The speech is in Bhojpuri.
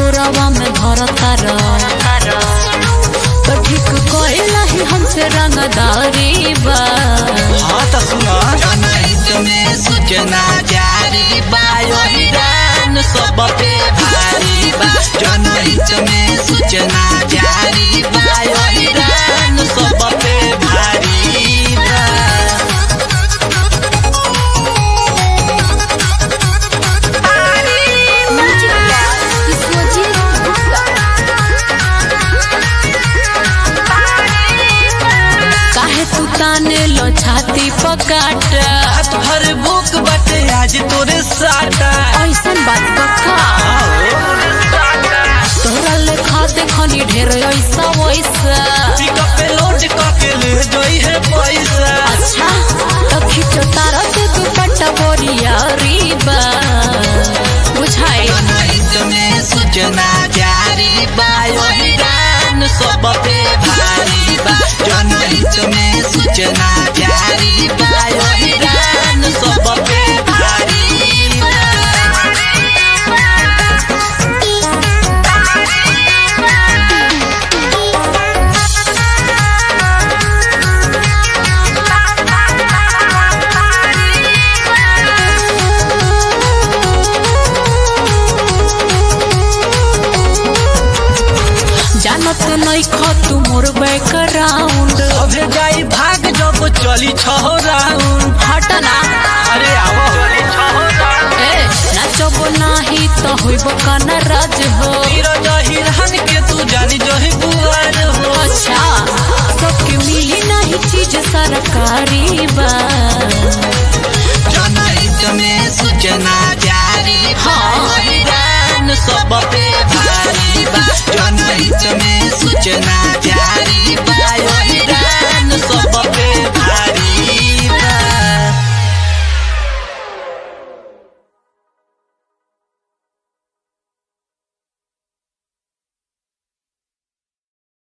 कोरवा में धरता तो ठीक कहला ही हमसे रंगदारी बा हाँ तो सुना जनहित में सूचना जारी बा यही दान सब पे भारी बा जनहित में सूचना जारी बा यही दान सब पे भारी बा काहे तू ताने लो छाती पकाट हाथ भर भूख बटे आज तोरे साटा ऐसन बात बका तोरा लेखा देखनी ढेर ऐसा वैसा पिकअप पे लोड करके ले जोई है पैसा अच्छा तो खींचो तारा से दुपट्टा बोरिया रीबा बुझाई जनहित में सूचना जारी बा यही दान सब पे भारी बा जनहित में सूचना जारी बा यही दान सब पे भारी बा जानत नहीं खो तू मोर बैकग्राउंड अबे जाई भाग जब चली छह राउंड हटना अरे आवो ए नाचब नाही तो होइब काना राज हो हीरो जहिरहन के तू जानी जही बुआर हो अच्छा सबके मिली नहीं चीज सरकारी बा